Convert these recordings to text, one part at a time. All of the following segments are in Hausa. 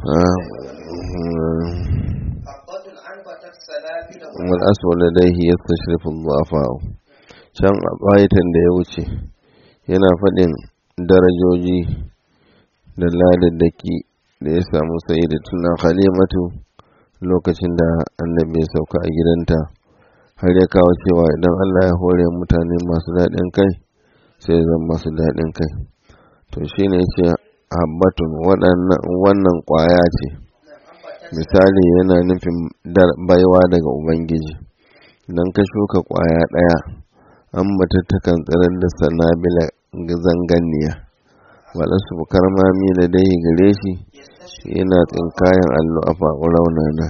حبة أنبتت سنابل wal aswal ladaihi yastashrifu dhu'afa can a bayatan da ya wuce yana faɗin darajoji da ladaddaki da ya samu sai da tuna halimatu lokacin da annabi ya sauka a gidanta har ya kawo cewa idan Allah ya hore mutane masu daɗin kai sai zan masu daɗin kai to shine ce habbatun wannan ƙwaya ce misali yana nufin baiwa daga ubangiji idan ka shuka ƙwaya ɗaya an bata takan tsirar da sanabila zanganiya waɗansu karmami da dai gare shi yana tsinkayen allo a raunana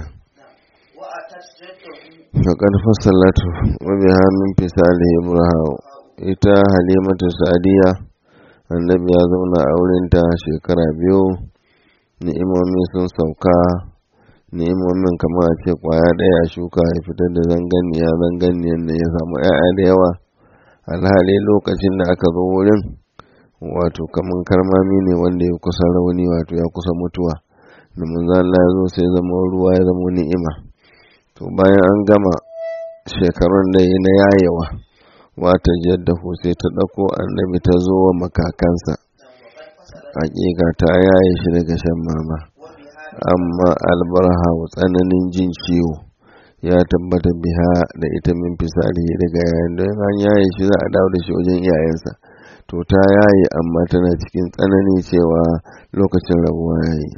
faƙar fasalatu wabi hannun fisali ibrahim ita halimatu sadiya annabi ya zauna a wurinta shekara biyu ni'imomi sun sauka ni'imomin kamar a ce kwaya ɗaya shuka ya fitar da zanganiya zanganiyan da ya samu 'ya'ya da yawa alhali lokacin da aka zo wurin wato kamar karmami ne wanda ya kusa rauni wato ya kusa mutuwa da manzo Allah ya zo sai zama ruwa ya zama ni'ima to bayan an gama shekarun da yi na yayewa wata jaddahu sai ta ɗauko annabi ta zo wa makakansa hakika ta yaye shi daga shan mama amma albarha tsananin jin ciwo ya tabbata biha da ita min fisali daga yayin da an yaye shi za a dawo da shi wajen iyayensa to ta yaye amma tana cikin tsanani cewa lokacin rabuwa yayi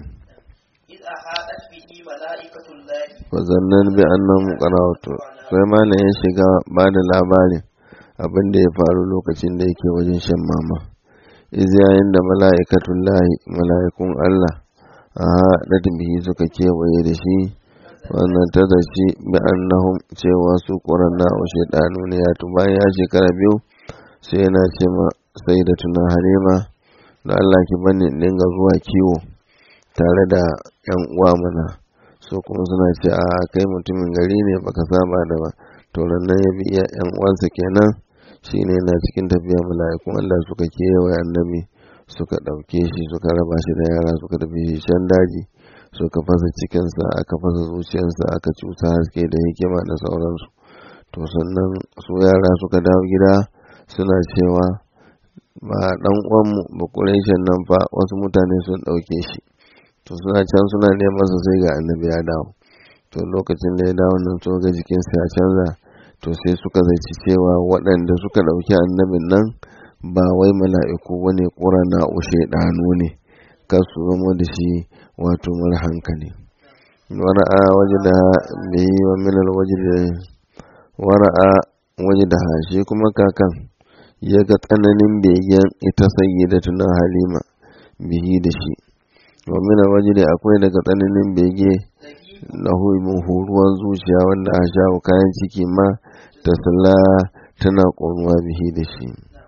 wazannan bi annan qarawtu sai malam ya shiga ba da labarin abin da ya faru lokacin da yake wajen shan mama iz yayin da mala'ikatun lahi mala'ikun Allah a haɗa bihi suka kewaye da shi wannan ta da shi bi annahum cewa su ƙuranna wa shaidanu ne ya bayan ya shekara biyu sai yana ce ma sai da tuna halima da Allah ki bani dinga zuwa kiwo tare da yan uwa mana so kuma suna ce a kai mutumin gari ne baka saba da ba to nan ya bi yan uwansa kenan shine na cikin tafiya mala'ikun Allah suka kewaye annabi suka ɗauke shi suka raba shi da yara suka tafi shi can daji suka fasa cikinsa aka fasa zuciyarsa aka cusa haske da hikima da sauransu to sannan su yara suka dawo gida suna cewa ba dan uwanmu ba ƙuraishen nan fa wasu mutane sun ɗauke shi to suna can suna neman su sai ga annabi ya dawo to lokacin da ya dawo nan to ga jikinsa ya canza to sai suka zaci cewa waɗanda suka ɗauki annabin nan ba wai mala'iku wani ƙurana ushe ɗanu ne kar su zama da shi wato mara hankali wara'a waje da bai yi wa minal waje da wara'a waje da shi kuma kakan ya ga tsananin begen ita sayi da tunan halima bihi da shi wa minal waje da akwai daga tsananin bege lahu min horuwan zuciya wanda a sha kayan ciki ma ta sala tana ƙoruwa bihi da shi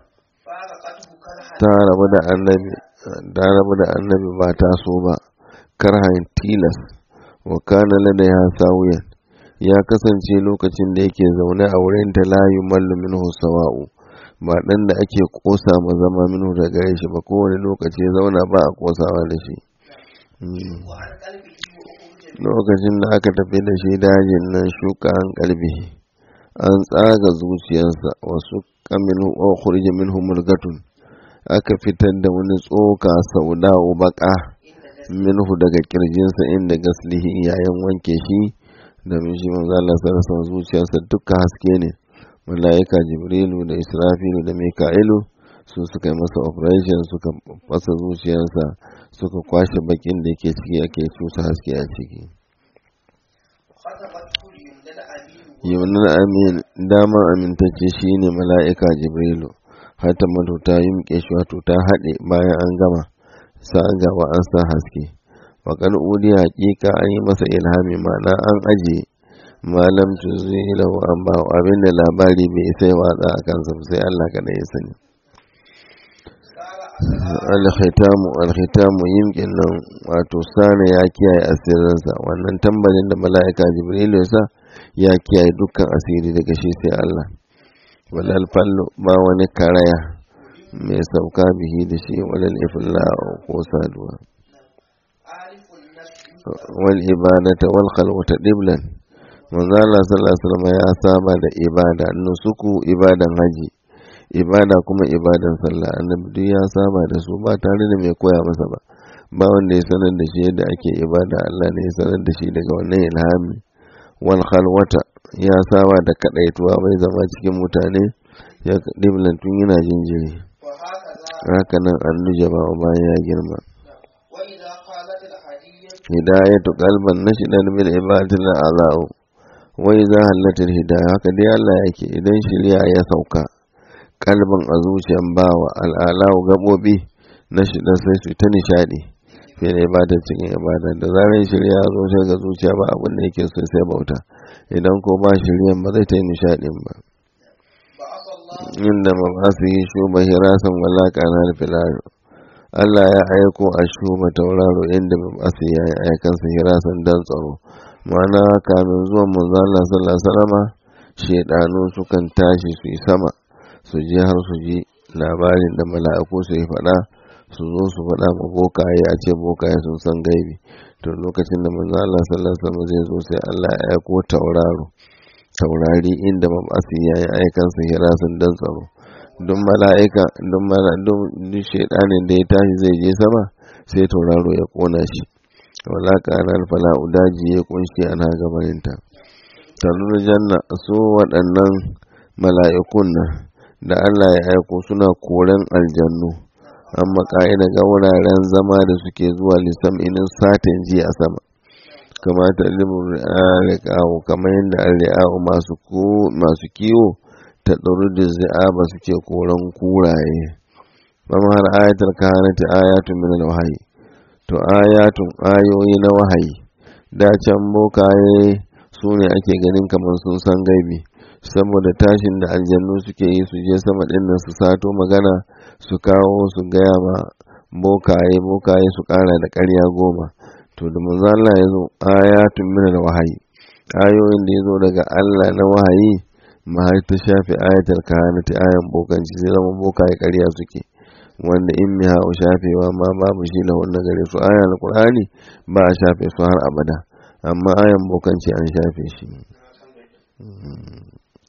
ta rabu da annabi ta rabu da annabi ba ta so ba karhan tilas wa kana lada ya sawiyan ya kasance lokacin da yake zaune a wurin ta la yumallu minhu sawa'u ba dan da ake kosa ma zama minhu da gare shi ba kowane lokaci zauna ba a kosawa da shi lokacin da aka tafi da shi dajin nan shuka an kalbi an tsaga zuciyarsa wasu kaminu wa khurija minhu murgatun aka fitar da wani tsoka sauda'u baka minhu daga kirjinsa inda gaslihi yayin wanke shi da mishi manzo Allah sarrafa zuciyarsa duka haske ne malaika jibrilu da israfilu da mika'ilu su suka yi masa operation suka fasa zuciyarsa suka kwashe bakin da yake ciki ake cusa haske a ciki yaunin amin damar amintacce shine mala'ika jibrilu hata matu ta yimke shi wato ta haɗe bayan an gama sa gaba an sa haske wakan udi hakika an yi masa ilhami ma'ana an aje malam tuzi lahu an ba abinda labari bai sai watsa a kansa sai Allah kada ya sani alkhitamu alkhitamu yimkin nan wato sana ya kiyaye asirinsa wannan tambarin da mala'ika jibril ya sa ya kiyaye dukkan asiri daga shi sai Allah walal fallo ba wani karaya mai sauka bihi da shi walal ifla ko saduwa يخالف النفس wal ibadata wal khalwata diblan manzo Allah sallallahu alaihi wasallam ya saba da ibada nusuku ibadan haji ibada kuma ibadan sallah annabi duk ya saba da su ba tare da mai koya masa ba ba wanda ya sanar da shi yadda ake ibada Allah ne ya sanar da shi daga wannan ilhami wal khalwata ya saba da kadaituwa bai zama cikin mutane ya diblan tun yana jinjiri وهكذا haka nan an nujaba bayan ya girma وإذا قالت الحدية hidayatu qalban nashidan bil ibadatil a'za'u wa idza hallatil hidayah haka dai Allah yake idan shari'a ya sauka kalban a zuciyan bawa al'alau gabobi nashidan sai su ta nishadi fil ibada cikin ibada da zarar shari'a ya zo sai ga zuciya ba abin da yake so sai bauta idan ko ba shari'an ba zai ta yi nishadin ba بعث الله inda mabasu yi shuba hirasan wala kanar filar Allah ya aiko a shuba tauraro inda mabasu ya yi aikansa hirasan dan tsaro ma'ana kamin zuwan manzo Allah sallallahu alaihi wasallama shedanu sukan tashi su yi sama su je har su ji labarin da mala'iku su yi faɗa su zo su faɗa ma bokaye a ce bokaye sun san gaibi to lokacin da manzo Allah sallallahu alaihi wasallam zai zo sai Allah ya aiko tauraro taurari inda mabasi ya yi aikansa hirasun dan tsaro don mala'ika don mala don duk shaidanin da ya tashi zai je sama sai tauraro ya kona shi wala kanar fala'u daji ya kunshi ana gabaninta tanur janna su waɗannan mala'ikun nan da Allah ya aiko suna koren aljannu amma ka'ida ga wuraren zama da suke zuwa lissam inin satin ji a sama kamata ilimin ri'a'u kamar yadda ri'a'u masu masu kiwo ta ɗauru da zi'aba suke koran kuraye bama har ayatul kahanati ayatun min wahayi to ayatun ayoyi na wahayi da can bokaye su ne ake ganin kamar sun san gaibi saboda tashin da aljannu suke yi su je sama ɗin nan su sato magana su kawo su gaya ma bokaye bokaye su ƙara da ƙarya goma to da manzo Allah ya zo ayatun min wahayi ayoyin da ya zo daga Allah na wahayi ma har ta shafe ayatul kahanati ayan bokanci sai zama bokaye ƙarya suke wanda in miha u shafewa ma babu shi lahun na gare su ayan alqur'ani ba a shafe su har abada amma ayan bokanci an shafe shi